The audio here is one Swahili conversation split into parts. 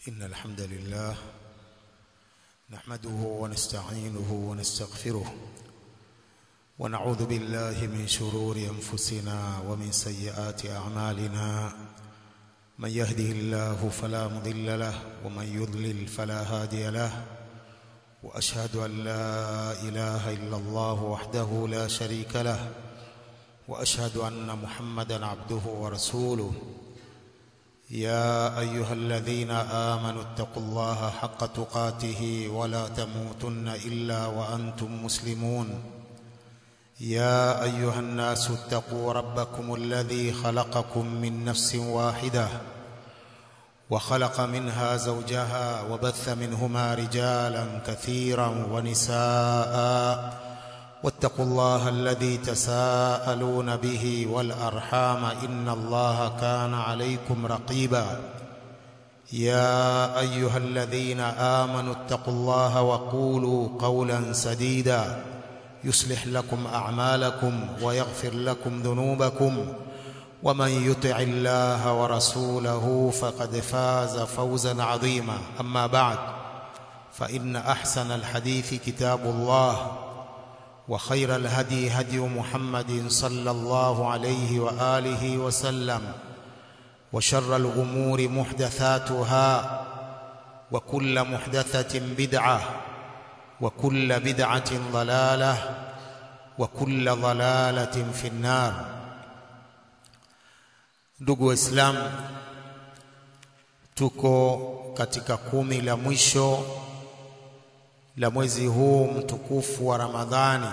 إن الحمد لله نحمده ونستعينه ونستغفره ونعوذ بالله من شرور أنفسنا ومن سيئات أعمالنا من يهده الله فلا مضل له ومن يضلل فلا هادي له وأشهد أن لا إله إلا الله وحده لا شريك له وأشهد أن محمدا عبده ورسوله يا أيها الذين آمنوا اتقوا الله حق تقاته ولا تموتن إلا وأنتم مسلمون يا أيها الناس اتقوا ربكم الذي خلقكم من نفس واحدة وخلق منها زوجها وبث منهما رجالا كثيرا ونساء واتقوا الله الذي تساءلون به والأرحام إن الله كان عليكم رقيبا يا أيها الذين آمنوا اتقوا الله وقولوا قولا سديدا يصلح لكم أعمالكم ويغفر لكم ذنوبكم ومن يطع الله ورسوله فقد فاز فوزا عظيما أما بعد فإن أحسن الحديث كتاب الله وخير الهدي هدي محمد صلى الله عليه وآله وسلم وشر الأمور محدثاتها وكل محدثة بدعة وكل بدعة ضلالة وكل ضلالة في النار ndugu waislamu tuko katika kumi la mwisho la mwezi huu mtukufu wa Ramadhani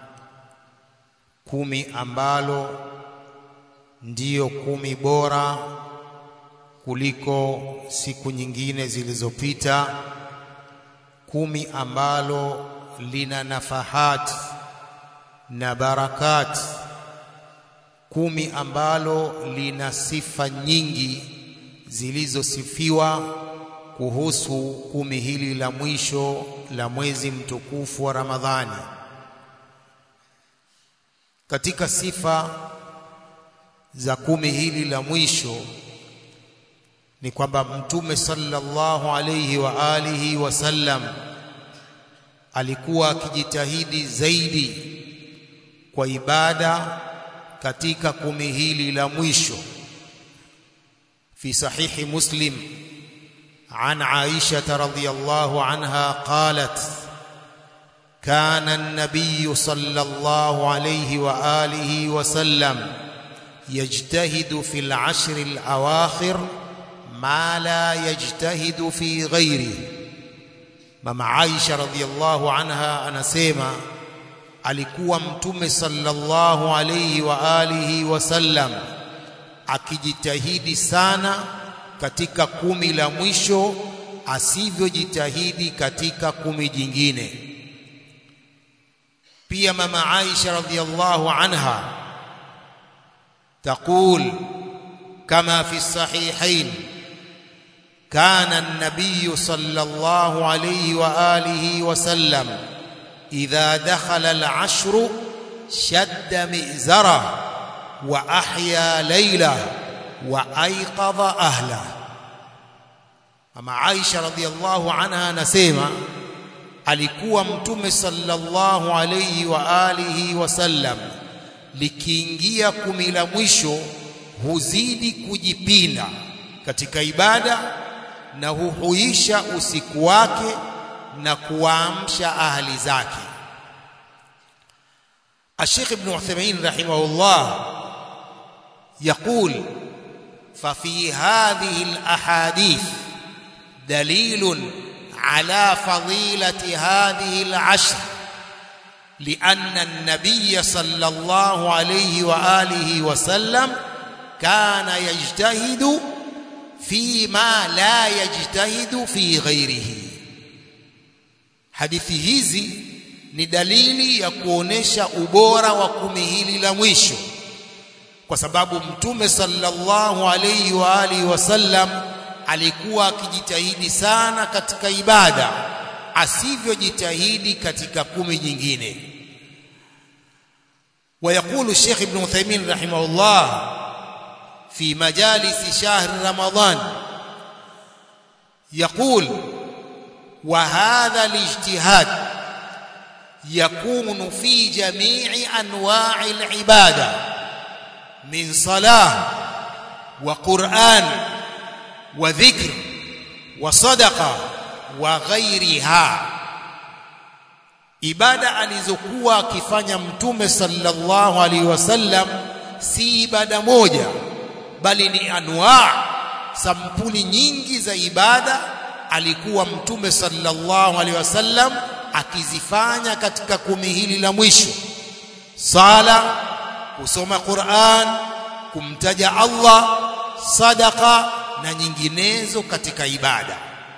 kumi ambalo ndiyo kumi bora kuliko siku nyingine zilizopita kumi ambalo lina nafahat na barakat kumi ambalo lina sifa nyingi zilizosifiwa kuhusu kumi hili la mwisho la mwezi mtukufu wa Ramadhani. Katika sifa za kumi hili la mwisho ni kwamba Mtume sallallahu alayhi wa alihi wasallam alikuwa akijitahidi zaidi kwa ibada katika kumi hili la mwisho. Fi sahihi Muslim عن عائشة رضي الله عنها قالت كان النبي صلى الله عليه وآله وسلم يجتهد في العشر الأواخر ما لا يجتهد في غيره مما عائشة رضي الله عنها anasema alikuwa mtume sallallahu alayhi wa alihi wasallam akijitahidi sana katika kumi la mwisho asivyojitahidi katika kumi jingine pia mama Aisha radhiallahu anha تقول كما في الصحيحين كان النبي صلى الله عليه واله وسلم اذا دخل العشر شد مئزره واحيا ليله وايقظ ahla mama Aisha radhiallahu anha anasema alikuwa mtume sallallahu alayhi wa alihi wasallam likiingia kumi la mwisho huzidi kujipinda katika ibada na huhuisha usiku wake na kuamsha ahli zake Sheikh Ibn Uthaymeen rahimahullah يقول ففي هذه الاحاديث دليل على فضيله هذه العشر لان النبي صلى الله عليه واله وسلم كان يجتهد فيما لا يجتهد في غيره hadithi hizi ni dalili ya kuonesha ubora wa kumi hili la mwisho kwa sababu mtume sallallahu alayhi wa alihi wasallam alikuwa akijitahidi sana katika ibada asivyojitahidi katika kumi nyingine ويقول الشيخ ابن عثيمين رحمه الله في مجالس شهر رمضان يقول وهذا الاجتهاد يكون في جميع انواع العباده من صلاه وقران وذكر وصدقه وغيرها ibada alizokuwa akifanya mtume sallallahu alaihi wasallam si ibada moja bali ni anwaa sampuli nyingi za ibada alikuwa mtume sallallahu alaihi wasallam akizifanya katika kumi hili la mwisho sala kusoma Qur'an kumtaja Allah sadaka na nyinginezo katika ibada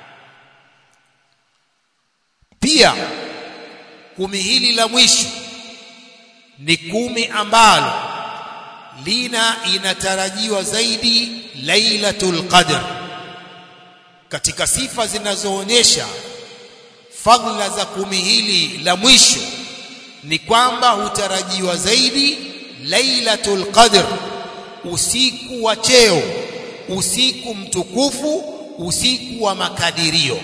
pia kumi hili la mwisho ni kumi ambalo lina inatarajiwa zaidi lailatul qadr katika sifa zinazoonyesha fadhila za kumi hili la mwisho ni kwamba hutarajiwa zaidi lailatul qadr usiku wa cheo usiku mtukufu usiku wa makadirio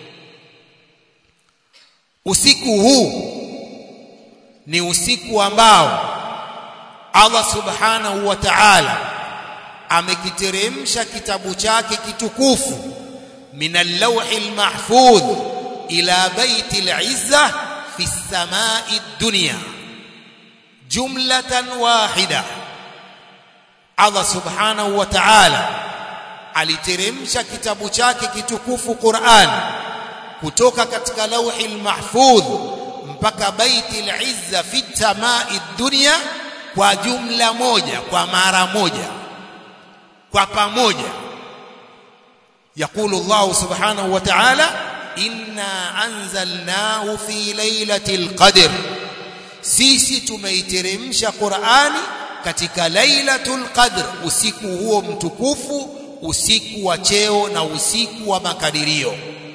usiku huu ni usiku ambao Allah subhanahu wa ta'ala amekiteremsha kitabu chake kitukufu min al-lawhi al-mahfudh ila baiti al-izza fi as-sama'i ad-dunya jumlatan wahida Allah subhanahu wa ta'ala aliteremsha kitabu chake kitukufu Qur'an kutoka katika lauhi al-mahfudh mpaka baiti al-izza fi as-sama'i ad-dunya kwa jumla moja kwa mara moja kwa pamoja يقول الله سبحانه وتعالى إنا أنزلناه في ليلة القدر sisi tumeiteremsha Qur'ani katika Lailatul Qadr usiku huo mtukufu usiku wa cheo na usiku wa makadirio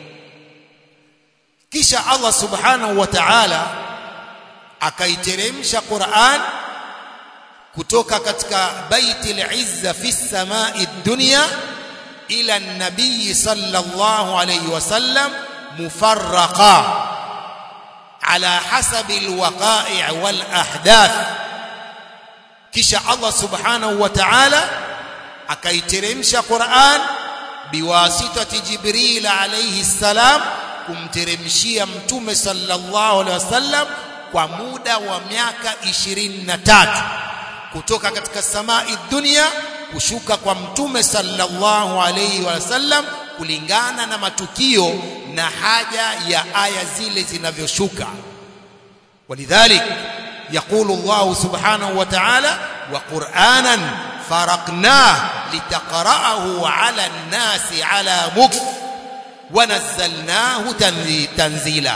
kisha Allah subhanahu wa ta'ala akaiteremsha Qur'an kutoka katika Baitul Izza fi samai dunya ila nabii sallallahu alayhi wasallam mufarraqa ala hasabi alwaqa'i' wal ahdath kisha Allah subhanahu wa ta'ala akaiteremsha Qur'an biwasitati Jibril alayhi salam kumteremshia mtume sallallahu alayhi wasallam kwa muda wa miaka 23 kutoka katika samai dunia kushuka kwa mtume sallallahu alayhi wasallam kulingana na matukio na haja ya aya zile zinavyoshuka walidhalik يقول الله سبحانه وتعالى وقرانا فرقناه لتقرأه على الناس على مكث ونزلناه تنزيلا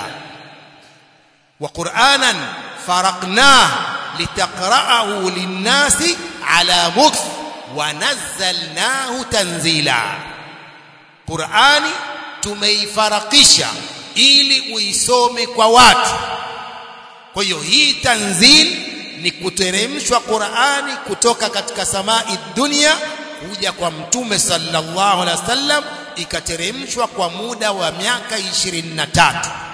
وقرانا فرقناه لتقرأه للناس على مكث ونزلناه تنزيلا قرآني tumeifarakisha ili uisome kwa watu kwa hiyo hii tanzil ni kuteremshwa Qur'ani kutoka katika samai dunia kuja kwa mtume sallallahu alaihi wasallam ikateremshwa kwa muda wa miaka 23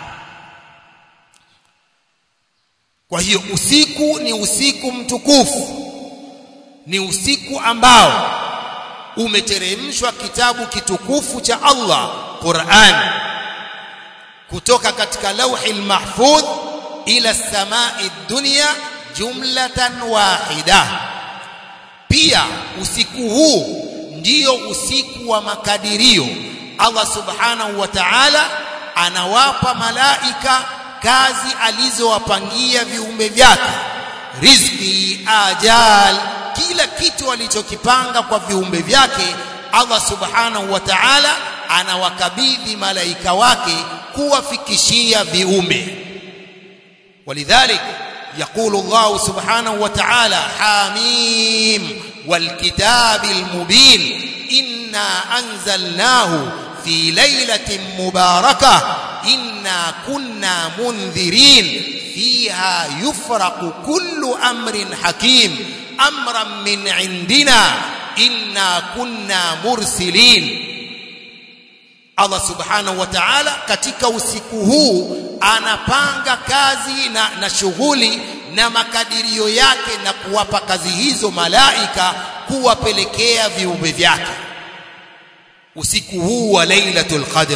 kwa hiyo usiku ni usiku mtukufu ni usiku ambao umeteremshwa kitabu kitukufu cha Allah Qur'an kutoka katika lauhi mahfudh ila samai dunya jumlatan wahida pia usiku huu ndiyo usiku wa makadirio Allah subhanahu wa ta'ala anawapa malaika kazi alizowapangia viumbe vyake riziki ajal kila kitu alichokipanga kwa viumbe vyake Allah subhanahu wa ta'ala anawakabidhi malaika wake kuwafikishia viumbe ولذلك يقول الله سبحانه وتعالى حاميم والكتاب المبين إنا أنزلناه في ليلة مباركة إنا كنا منذرين فيها يفرق كل أمر حكيم أمرا من عندنا إنا كنا مرسلين Allah subhanahu wa ta'ala katika usiku huu anapanga kazi na, na shughuli na makadirio yake na kuwapa kazi hizo malaika kuwapelekea viumbe vyake usiku huu wa Lailatul Qadr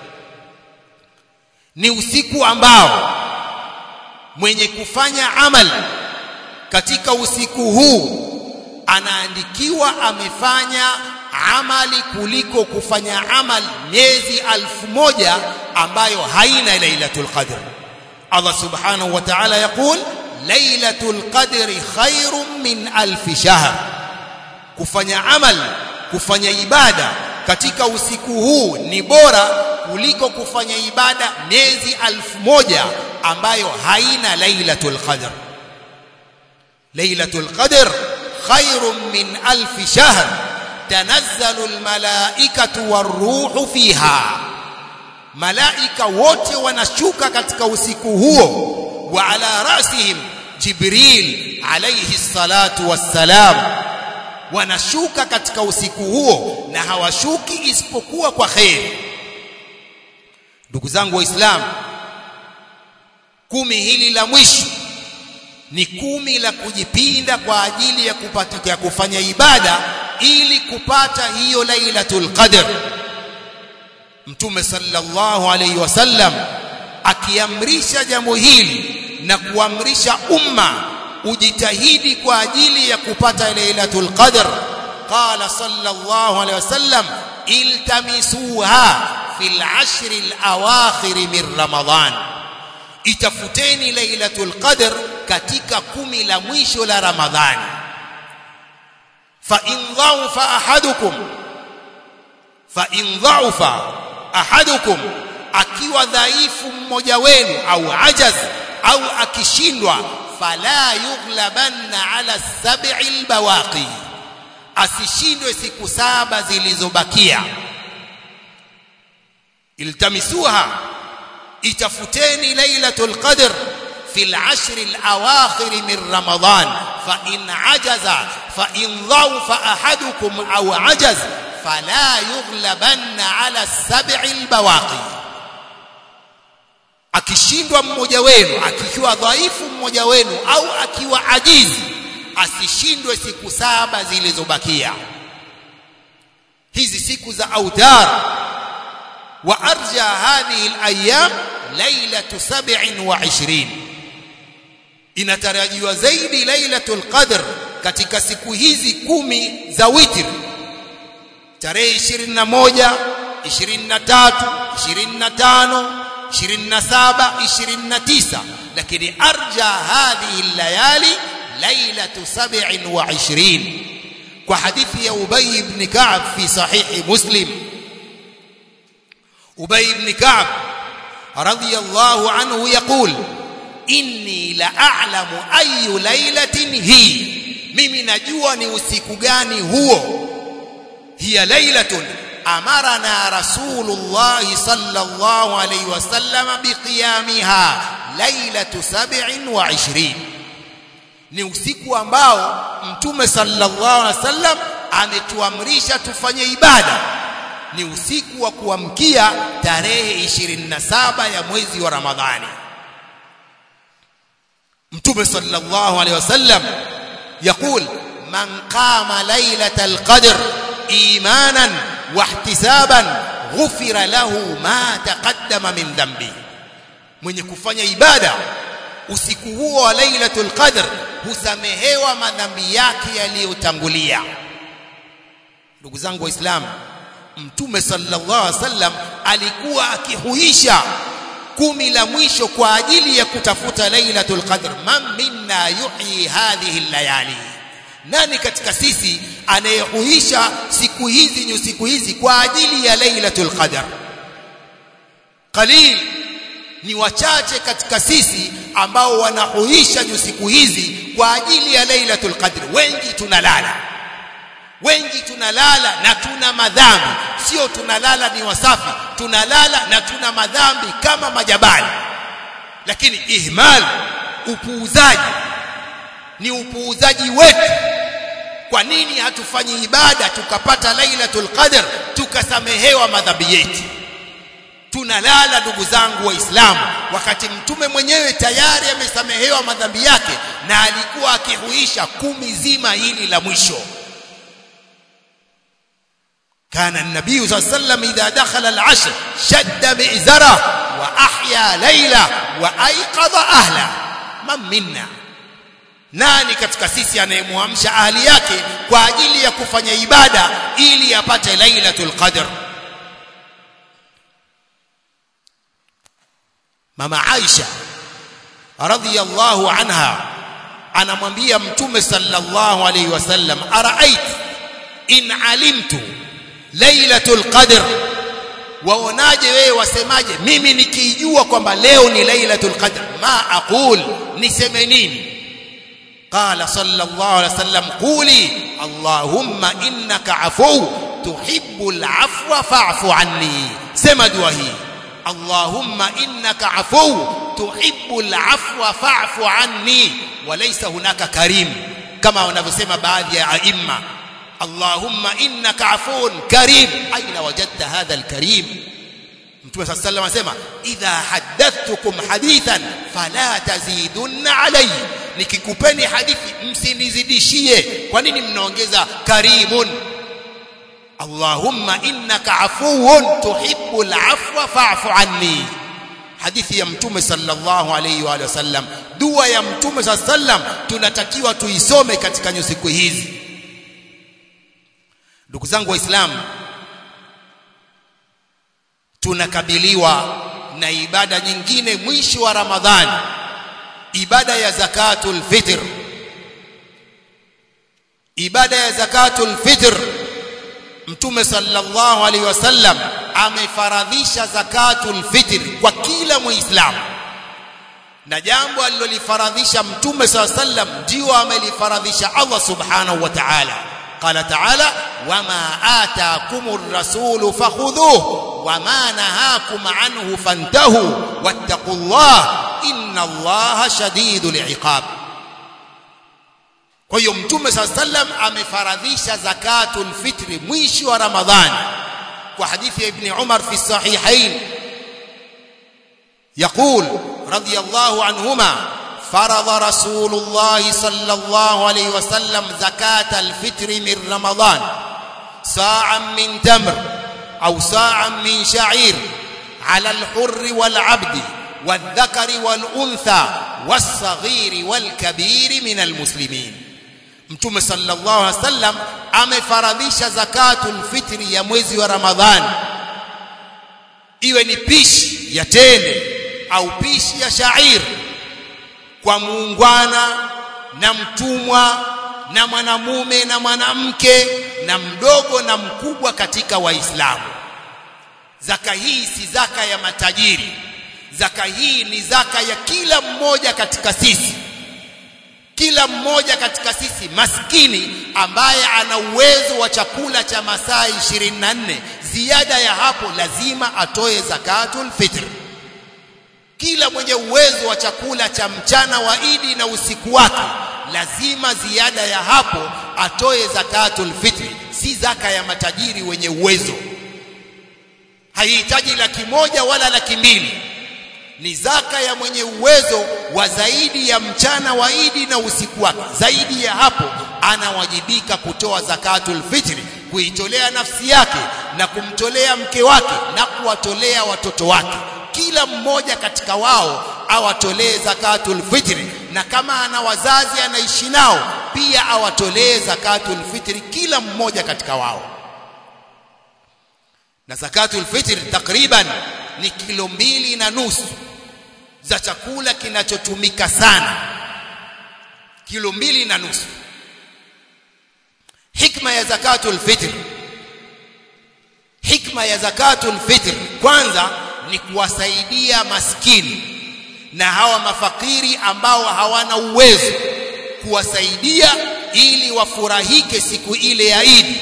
ni usiku ambao mwenye kufanya amal katika usiku huu anaandikiwa amefanya amali kuliko kufanya amal miezi alfu moja ambayo haina lailatul qadr Allah subhanahu wa ta'ala yaqul lailatul qadri khairun min alf shahr kufanya amal kufanya ibada katika usiku huu ni bora kuliko kufanya ibada miezi alfu moja ambayo haina lailatul qadr lailatul qadr khairun min alf shahr tanazzalu almalaikatu waruhu fiha malaika wote wanashuka katika usiku huo wa ala rasihim jibril alayhi salatu wassalam wanashuka katika usiku huo na hawashuki isipokuwa kwa khair ndugu zangu waislamu kumi hili la mwisho ni kumi la kujipinda kwa ajili ya kupata ya kufanya ibada ili kupata hiyo lailatul qadr mtume sallallahu alayhi wasallam akiamrisha jambo hili na kuamrisha umma ujitahidi kwa ajili ya kupata lailatul qadr qala sallallahu alayhi wasallam iltamisuha fil ashri al-awakhir min ramadan itafuteni lailatul qadr katika kumi la mwisho la ramadhani fa in dhaufa ahadukum fa in dhaufa ahadukum akiwa dhaifu mmoja wenu au ajaz au akishindwa fala yughlabanna ala sab'i albawaqi asishindwe siku saba zilizobakia iltamisuha itafuteni lailatul qadr في العشر الأواخر من رمضان فإن عجز فإن ضعف أحدكم أو عجز فلا يغلبن على السبع البواقي akishindwa mmoja wenu akikiwa dhaifu mmoja wenu au akiwa ajizi asishindwe siku saba zilizobakia hizi siku za autar wa arja hadhihi alayam lailatu 27 inatarajiwa zaidi lailatul qadr katika siku hizi kumi za witr tarehe 21 23 25 27 29 lakini arja hadhihi layali lailatu 27 kwa hadithi ya Ubay ibn Ka'b fi sahihi Muslim Ubay ibn Ka'b radiyallahu anhu yaqul inni la a'lamu ayu lailatin hi mimi najua ni usiku gani huo hiya lailatun amarana rasulullah sallallahu alayhi wasallam biqiyamiha lailatu 27 ni usiku ambao mtume sallallahu alayhi wasallam ametuamrisha tufanye ibada ni usiku wa kuamkia tarehe 27 ya mwezi wa ramadhani mtume sallallahu alayhi wasallam يقول من قام ليلة القدر إيمانا واحتسابا غفر له ما تقدم من ذنبه mwenye kufanya ibada usiku huo wa lailatul qadr husamehewa madhambi yake yaliyotangulia ndugu zangu waislamu mtume sallallahu alaihi wasallam alikuwa akihuisha kumi la mwisho kwa ajili ya kutafuta lailatul qadr man minna yuhyi hadhihi layali nani katika sisi anayehuisha siku hizi ni siku hizi kwa ajili ya lailatul qadr qalil ni wachache katika sisi ambao wanahuisha siku hizi kwa ajili ya lailatul qadr wengi tunalala wengi tunalala na tuna madhambi sio tunalala ni wasafi tunalala na tuna madhambi kama majabali lakini ihmal upuuzaji ni upuuzaji wetu kwa nini hatufanyi ibada tukapata lailatul qadr tukasamehewa madhambi yetu tunalala ndugu zangu waislamu wakati mtume mwenyewe tayari amesamehewa madhambi yake na alikuwa akihuisha kumi zima hili la mwisho كان النبي صلى الله عليه وسلم إذا دخل العشر شد مئزره وأحيا ليلة وأيقظ أهله من منا nani katika sisi anayemwamsha ahli yake kwa ajili ya kufanya ibada ili apate lailatul qadr mama Aisha radhiyallahu anha anamwambia mtume sallallahu alayhi wasallam araait in alimtu lailatul qadr waonaje wewe wasemaje mimi nikijua kwamba leo ni lailatul qadr ma aqul niseme nini قال صلى الله عليه وسلم قولي اللهم انك عفو تحب العفو فاعف عني سما دعاء اللهم انك عفو تحب العفو فاعف عني وليس هناك كريم كما wanavyosema baadhi ya aima اللهم انك عفو كريم اين وجدت هذا الكريم mtume صلى الله عليه وسلم anasema idha haddathtukum hadithan fala tazidunna alayhi nikikupeni hadithi msinizidishie kwa nini mnaongeza karimun Allahumma innaka afuwun tuhibbul afwa fa'fu anni hadithi ya mtume sallallahu alayhi wa sallam dua ya mtume sallam tunatakiwa tuisome katika nyusiku hizi ndugu zangu waislamu tunakabiliwa na ibada nyingine mwisho wa ramadhani ibada ya zakatul fitr ibada ya zakatul fitr mtume sallallahu alaihi wasallam amefaradhisha zakatul fitr kwa kila muislamu na jambo alilolifaradhisha mtume sallallahu alaihi wasallam ndio amelifaradhisha Allah subhanahu wa ta'ala قال تعالى وما آتاكم الرسول فخذوه وما نهاكم عنه فانتهوا واتقوا الله إن الله شديد العقاب kwa hiyo mtume saa sallam amefaradhisha zakatul fitri mwisho wa ramadhani kwa hadithi ya ibni umar fi sahihain yaqul radiyallahu anhuma فرض رسول الله صلى الله عليه وسلم زكاة الفطر من رمضان ساعا من تمر أو ساعا من شعير على الحر والعبد والذكر والأنثى والصغير والكبير من المسلمين mtume sallallahu alaihi wasallam amefaradhisha zakatul fitri ya mwezi wa ramadhani iwe ni pishi ya tende au pishi ya shairi kwa muungwana na mtumwa na mwanamume na mwanamke na mdogo na mkubwa katika waislamu zaka hii si zaka ya matajiri zaka hii ni zaka ya kila mmoja katika sisi kila mmoja katika sisi maskini ambaye ana uwezo wa chakula cha masaa 24 ziada ya hapo lazima atoe zakatul fitr kila mwenye uwezo wa chakula cha mchana wa Idi na usiku wake lazima ziada ya hapo atoe zakatul fitri si zaka ya matajiri wenye uwezo haihitaji laki moja wala laki mbili ni zaka ya mwenye uwezo wa zaidi ya mchana wa Idi na usiku wake zaidi ya hapo anawajibika kutoa zakatul fitri kuitolea nafsi yake na kumtolea mke wake na kuwatolea watoto wake kila mmoja katika wao awatolee zakatul fitri na kama ana wazazi anaishi nao pia awatolee zakatul fitri kila mmoja katika wao na zakatul fitri takriban ni kilo mbili na nusu za chakula kinachotumika sana kilo mbili na nusu hikma ya zakatul fitri hikma ya zakatul fitri kwanza ni kuwasaidia maskini na hawa mafakiri ambao hawana uwezo kuwasaidia ili wafurahike siku ile ya Idi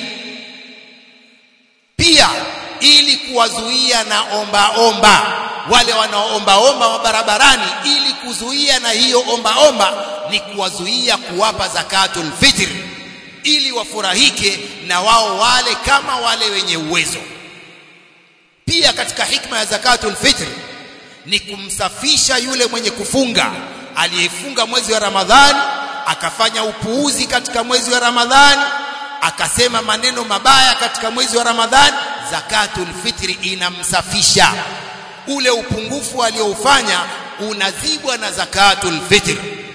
pia ili kuwazuia na omba omba wale wanaoomba omba barabarani ili kuzuia na hiyo omba omba ni kuwazuia kuwapa zakatul fitr ili wafurahike na wao wale kama wale wenye uwezo pia katika hikma ya zakatul fitr ni kumsafisha yule mwenye kufunga aliyefunga mwezi wa Ramadhani akafanya upuuzi katika mwezi wa Ramadhani akasema maneno mabaya katika mwezi wa Ramadhani zakatul fitri inamsafisha ule upungufu alioufanya unazibwa na zakatul fitr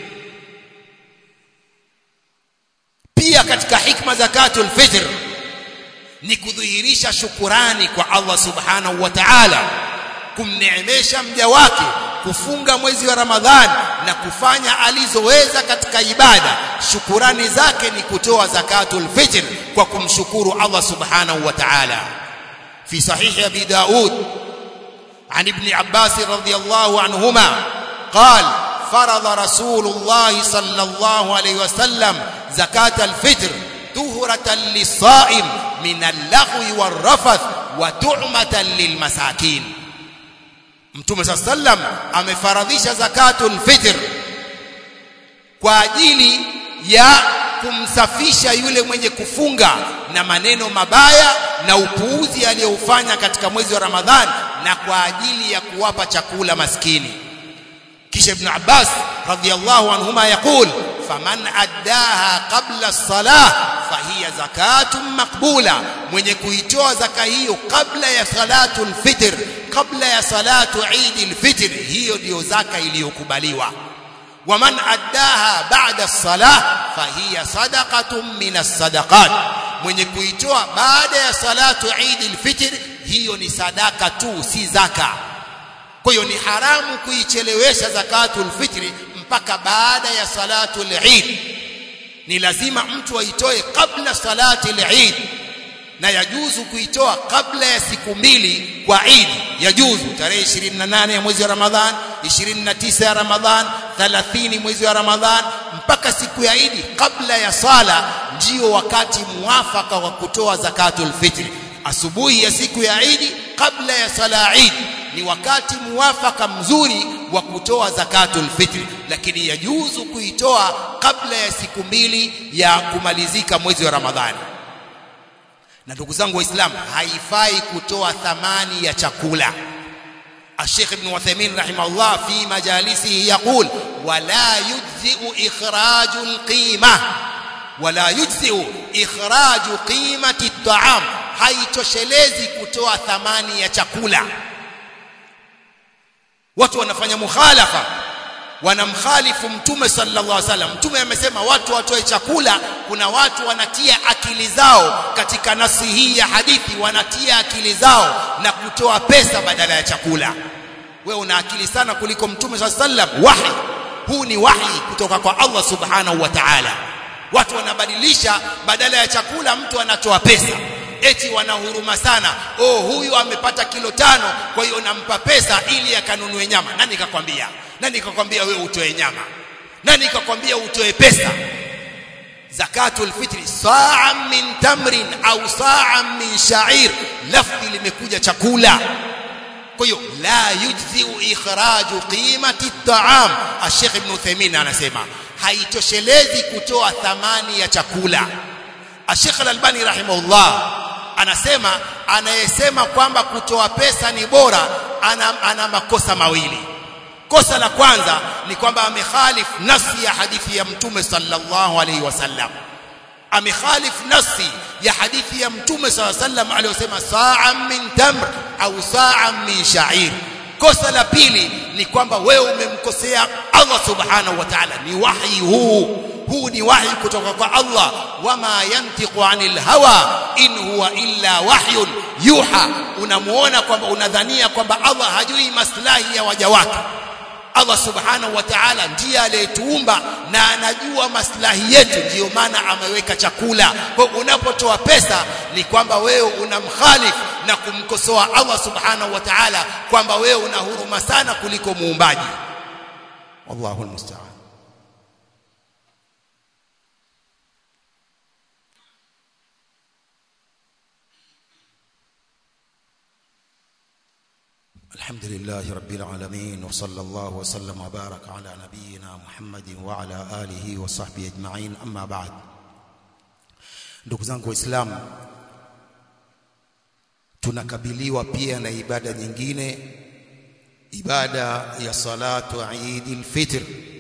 pia katika hikma zakatul fitr ni kudhihirisha shukurani kwa Allah subhanahu wa ta'ala kumneemesha mja wake kufunga mwezi wa Ramadhani na kufanya alizoweza katika ibada shukurani zake ni kutoa zakatul fitr kwa kumshukuru Allah subhanahu wa ta'ala fi sahih abi daud عن ابن عباس رضي الله عنهما قال فرض رسول الله صلى الله عليه وسلم زكاة الفطر طهرة للصائم من اللغو والرفث وتعمة للمساكين Mtume صلى الله عليه وسلم amefaradhisha zakatul fitr kwa ajili ya kumsafisha yule mwenye kufunga na maneno mabaya na upuuzi aliyoufanya katika mwezi wa Ramadhani na kwa ajili ya kuwapa chakula maskini kisha ibn Abbas radhiyallahu anhuma yaqul faman addaha qabla as-salah fahiya zakatun maqbula mwenye kuitoa zaka hiyo kabla ya salatul fitr kabla ya salatu Eid al-Fitr hiyo ndiyo zaka iliyokubaliwa waman addaha ba'da as-salah fahiya sadaqatun min as-sadaqat mwenye kuitoa baada ya salatu Eid al-Fitr hiyo ni sadaka tu si zaka kwa hiyo ni haramu kuichelewesha zakatul fitri mpaka baada ya salatul Eid ni lazima mtu aitoe kabla salatul Eid na yajuzu kuitoa kabla ya siku mbili kwa Eid yajuzu tarehe 28 ya mwezi wa Ramadhan 29 ya Ramadhan 30 mwezi wa Ramadhan mpaka siku ya Eid kabla ya sala ndio wakati muafaka wa kutoa zakatul fitri asubuhi ya siku ya Eid kabla ya sala Eid ni wakati muafaka mzuri wa kutoa zakatul fitri lakini yajuzu kuitoa kabla ya siku mbili ya kumalizika mwezi wa Ramadhani na ndugu zangu waislamu haifai kutoa thamani ya chakula الشيخ ابن وثيمين رحمه الله في مجالسه يقول ولا يجزئ إخراج القيمة ولا يجزئ إخراج قيمة الطعام haitoshelezi kutoa thamani ya chakula watu wanafanya mukhalafa wanamkhalifu mtume sallallahu alaihi wasallam mtume amesema watu watoe chakula kuna watu wanatia akili zao katika nasi hii ya hadithi wanatia akili zao na kutoa pesa badala ya chakula wewe una akili sana kuliko mtume sallallahu alaihi wasallam wahi huu ni wahi kutoka kwa Allah subhanahu wa ta'ala watu wanabadilisha badala ya chakula mtu anatoa pesa eti wanahuruma sana oh huyu amepata kilo tano kwa hiyo nampa pesa ili akanunue nyama nani kakwambia nani kakwambia wewe utoe nyama nani kakwambia utoe pesa zakatul fitri saa min tamrin au saa min sha'ir lafzi limekuja chakula kwa hiyo la yujziu ikhraju qimati at-ta'am Sheikh Ibn Uthaymeen anasema haitoshelezi kutoa thamani ya chakula Sheikh Al-Albani rahimahullah anasema anayesema kwamba kutoa pesa ni bora ana, ana makosa mawili kosa la kwanza ni kwamba amekhalif nafsi ya hadithi ya mtume sallallahu alaihi wasallam amekhalif nafsi ya hadithi ya mtume sallallahu alaihi wasallam aliyosema saa min tamr au saa min sha'ir kosa la pili ni kwamba wewe umemkosea Allah subhanahu wa ta'ala ni wahi huu huu ni wahi kutoka kwa Allah wama yantiqu anil hawa in huwa illa wahyun yuha unamuona kwamba unadhania kwamba Allah hajui maslahi ya waja wake Allah subhanahu wa ta'ala ndiye aliyetuumba na anajua maslahi yetu ndiyo maana ameweka chakula kwa unapotoa pesa ni kwamba wewe unamkhalifu na kumkosoa Allah subhanahu wa ta'ala kwamba wewe una huruma sana kuliko muumbaji wallahu almusta'an الحمد لله رب العالمين وصلى الله وسلم وبارك على نبينا محمد وعلى آله وصحبه أجمعين أما بعد ndugu zangu waislamu tunakabiliwa pia na ibada nyingine ibada ya salatu Eid al-Fitr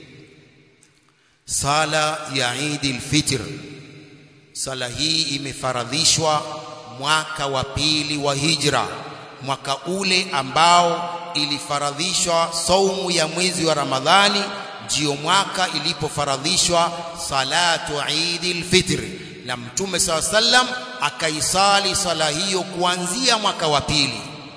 sala ya Eid al-Fitr sala hii imefaradhishwa mwaka wa pili wa hijra mwaka ule ambao ilifaradhishwa saumu ya mwezi wa Ramadhani ndio mwaka ilipofaradhishwa salatu Eid al-Fitr na Mtume SAW sallam akaisali sala hiyo kuanzia mwaka wa pili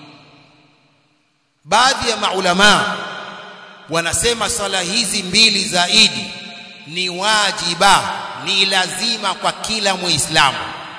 baadhi ya maulama wanasema sala hizi mbili za Idi ni wajiba ni lazima kwa kila muislamu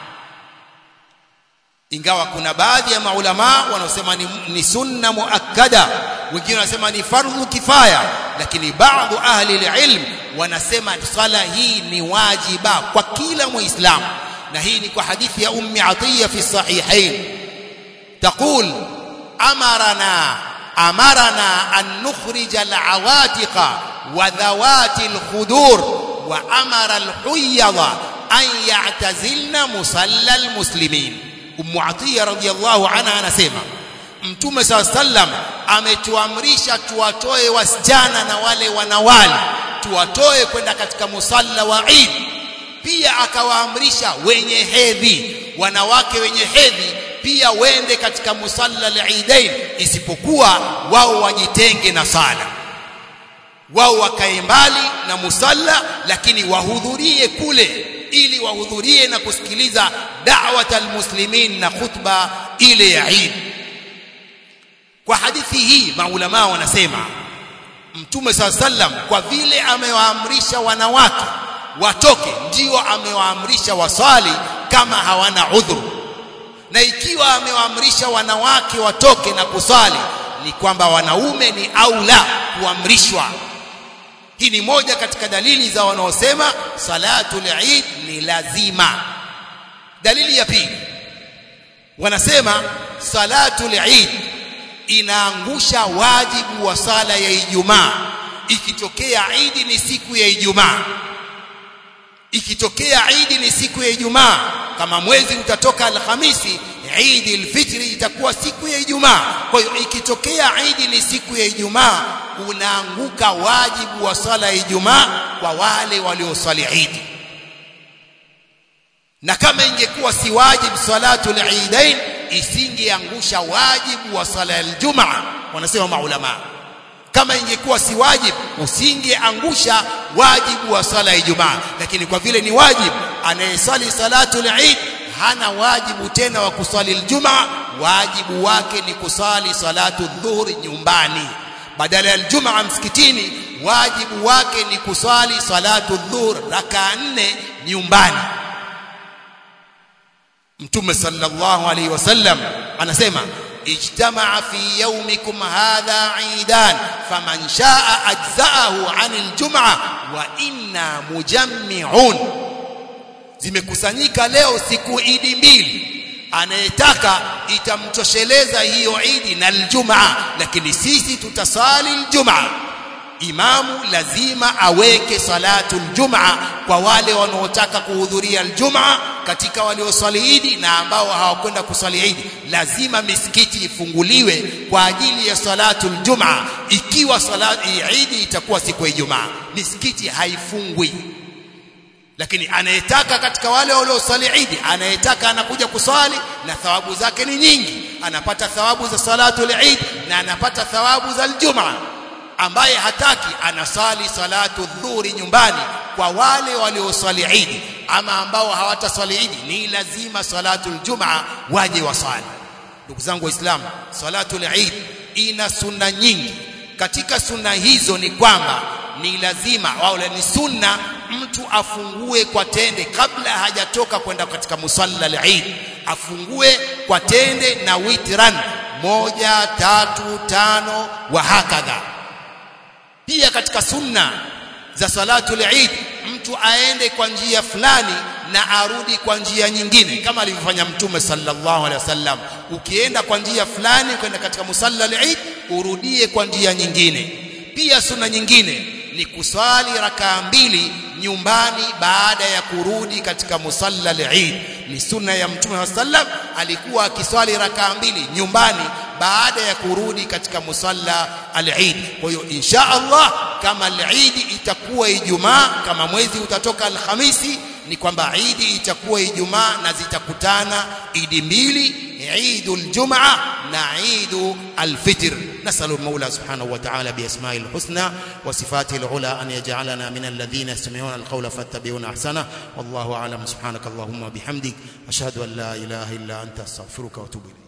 ingawa kuna baadhi ya maulama wanaosema ni, ni sunna muakkada wengine wanasema ni fardhu kifaya lakini baadhi ahli ilm wanasema sala hii ni wajiba kwa kila muislamu na hii ni kwa hadithi ya ummi atiya fi sahihain taqul amarana amarana an nukhrij al-awatiqa wa dhawati al-khudur wa amara al-huyyada an ya'tazilna musalla al-muslimin ummu atiya radhiyallahu anha anasema mtume saa sallam ametuamrisha tuwatoe wasichana na wale wanawali tuwatoe kwenda katika musalla wa Eid pia akawaamrisha wenye hedhi wanawake wenye hedhi pia wende katika musalla al-Eidain isipokuwa wao wajitenge na sala wao wakae mbali na musalla lakini wahudhurie kule ili wahudhurie na kusikiliza da'wat almuslimin na khutba ile ya Eid kwa hadithi hii maulama wanasema mtume saa sallam kwa vile amewaamrisha wanawake watoke ndio amewaamrisha wasali kama hawana udhuru na ikiwa amewaamrisha wanawake watoke na kusali ni kwamba wanaume ni aula kuamrishwa hii ni moja katika dalili za wanaosema salatul eid ni lazima dalili ya pili wanasema salatul eid inaangusha wajibu wa sala ya Ijumaa ikitokea Eid ni siku ya Ijumaa ikitokea Eid ni siku ya Ijumaa kama mwezi utatoka Alhamisi Eid al-Fitr itakuwa siku ya Ijumaa kwa hiyo ikitokea Eid ni siku ya Ijumaa unaanguka wajibu wa sala ya Ijumaa kwa wale waliosali Eid na kama ingekuwa si wajibu salatu al-Eidain isingeangusha wajibu wa sala ya Ijumaa wanasema maulama kama ingekuwa si wajibu usingeangusha wajibu wa sala ya Ijumaa lakini kwa vile ni wajibu anayesali salatu al-Eid hana wajibu tena wa kusali Ijumaa wajibu wake ni kusali salatu dhuhuri nyumbani badala ya Ijumaa msikitini wajibu wake ni kusali salatu dhuhur raka nne nyumbani Mtume sallallahu alaihi wasallam anasema ijtamaa fi yawmikum hadha eidan faman shaa ajzaahu anil jum'a wa inna mujammi'un zimekusanyika leo siku idi mbili anayetaka itamtosheleza hiyo idi na aljumaa lakini sisi tutasali aljumaa imamu lazima aweke salatu aljumaa kwa wale wanaotaka kuhudhuria aljumaa katika walioswali idi na ambao hawakwenda kuswali idi lazima misikiti ifunguliwe kwa ajili ya salatu aljumaa ikiwa salati idi itakuwa siku ya ijumaa misikiti haifungwi lakini anayetaka katika wale waliosali idi anayetaka anakuja kuswali na thawabu zake ni nyingi anapata thawabu za salatu al-eid na anapata thawabu za aljumaa ambaye hataki anasali salatu dhuhuri nyumbani kwa wale waliosali idi ama ambao hawataswali idi ni lazima salatu aljumaa waje wasali ndugu zangu waislamu salatu al-eid ina sunna nyingi katika sunna hizo ni kwamba ni lazima au ni sunna mtu afungue kwa tende kabla hajatoka kwenda katika musalla al-eid afungue kwa tende na witran moja tatu tano wa hakadha pia katika sunna za salatu al-eid mtu aende kwa njia fulani na arudi kwa njia nyingine kama alivyofanya mtume sallallahu alaihi wasallam ukienda kwa njia fulani kwenda katika musalla al-eid urudie kwa njia nyingine pia sunna nyingine ni kuswali rakaa mbili nyumbani baada ya kurudi katika musalla al-Eid ni sunna ya mtume wa sallam alikuwa akiswali rakaa mbili nyumbani baada ya kurudi katika musalla al-Eid kwa hiyo insha Allah kama al-Eid itakuwa Ijumaa kama mwezi utatoka Alhamisi ni kwamba Eid itakuwa Ijumaa na zitakutana Eid mbili عيد الجمعة نعيد الفطر نسأل المولى سبحانه وتعالى بأسمائه الحسنى وصفاته العلى أن يجعلنا من الذين يستمعون القول فاتبعون أحسنه والله أعلم سبحانك اللهم وبحمدك أشهد أن لا إله إلا أنت أستغفرك وأتوب إليك